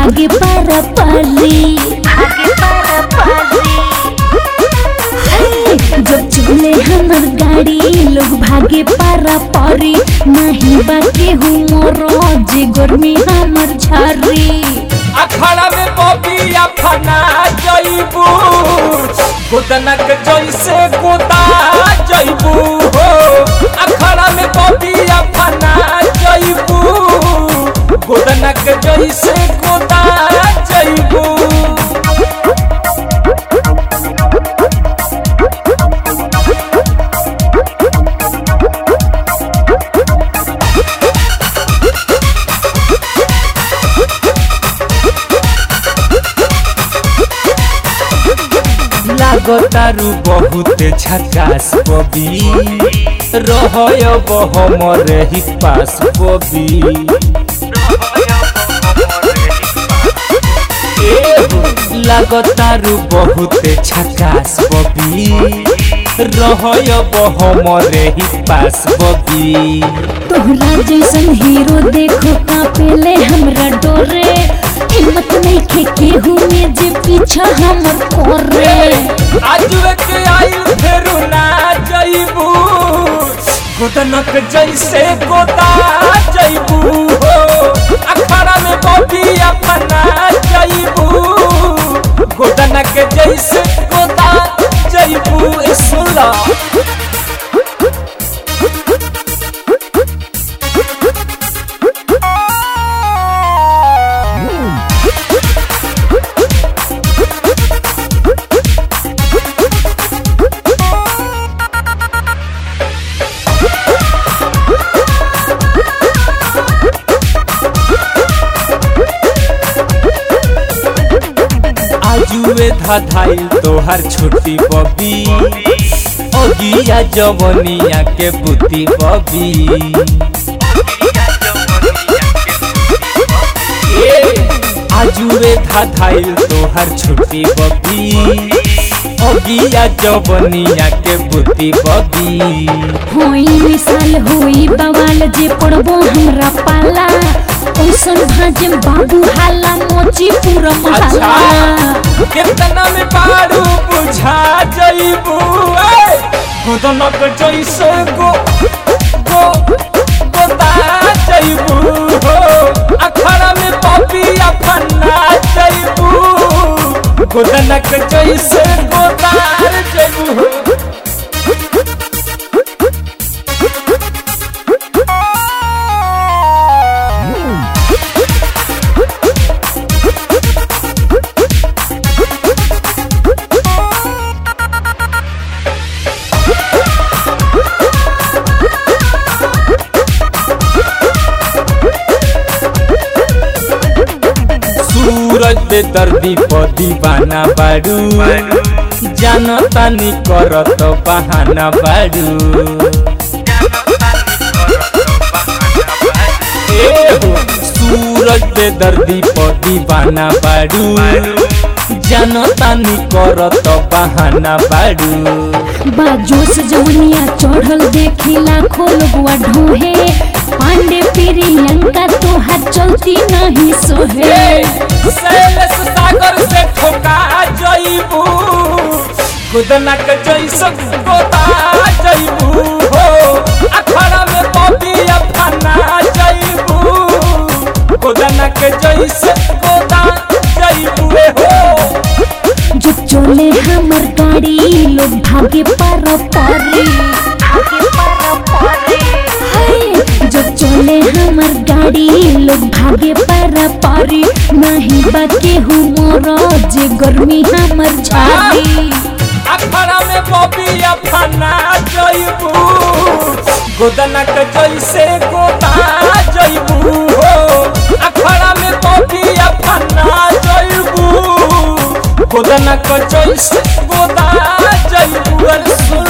भागे पारा पाली भागे पारा पारी हाय, जब चले हमर गाड़ी लोग भागे पारा पारी नहीं बाके हूँ मोरो जे गर्मी हमर झारी अखाड़ा में बबिया फना जइबू गोदनक जैसे गोदा जइबू हो अखाड़ा में बबिया फना जइबू गोदनक जैसे गोदा जइबू लागतारू बहुत झकास बबी रहय हमर ही पास बबी लागतारू बहुत झकास बबी रहय हमर ही पास बबी तोहरा जैसन हीरो देखो कापेले हमरा डोरे हिम्मत नहीं खे केहू में जे पीछा हमर कोरे आज के आइल फेरू ना जइबू गोदनक जैसे गोदा जइबू हो अखाड़ा में बबी अपना जइबू गोदनक जैसे गोदा जइबू ए सुला आजुए धाधाइल तोहर छोटी बबी ओगिया जवनिया के बुद्धि बबी आजुए धाधाइल तोहर छोटी बबी ओगिया जवनिया के बुद्धि बबी होई मिसाल होई बवाल जे पड़बो हमरा पाला ओसन भाजम बाबू हाला मोची पूरा अच्छा महला कितना में पारू बुझा जइबू ए गोदनक जैसे गो गो गोदा जइबू हो अखाड़ा में पपिया फन्ना जइबू गोदनक जैसे गोदार जइबू हो सूरज पे दर्दी पर दीवाना बाड़ू जानता नी करत बहाना बाड़ू ए हो, सूरज पे दर्दी पर दीवाना बाड़ू जानता नी करत बहाना बाड़ू बाजोस जवनिया चढ़ल देखी लाखों लोगवा ढोहे पांडे प्रियंका तोहार चलती नहीं सोहे शैलेश सागर से ठोका जइबू खुदनक जैसन गोता जइबू हो अखाड़ा में पपिया फना जइबू खुदनक जैसे गोता जइबू हो जो चले हमर गाड़ी लोग भागे पर पारी भागे पारा पारी हाय, जो चले हमर गाड़ी लोग भागे पर पारी नहीं बाके हूँ मोरो जे गर्मी हमर झाड़ी अखाड़ा में पपिया फना जइबू गोदनक जैसे गोता जइबू हो अखाड़ा में पपिया फना जइबू गोदनक जैसे गोदा जइबू अरे सुन